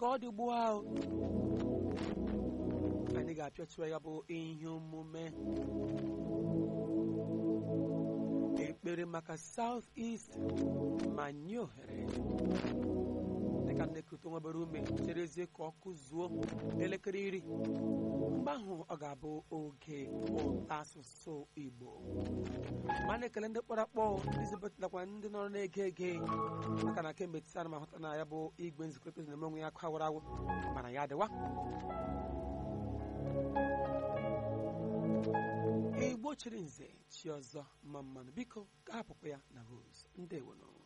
ka ọ dị ugbu ahụ anyị ga-apịachie ya bụ ihe omume ekpere maka South East ma nye ohere dịka nnekọta nwebere ume cherezie ka ọ kụzuo elekere iri mgbe ahụ ọ ga-abụ oge ụta asụsụ Igbo ma na-ekele ndị kpọrọ akpọ ndị zibetakwa ndị nọrọ na-ege ege maka na kemgbe tisa na ahụta na ya bụ igwe nzikọrịta ozi na-eme onwe ya akụ awara awụ mana ya adịwa igbo chiri nze chi ọzọ mma mmanụ biko ka hapụkwa ya na rose ndewono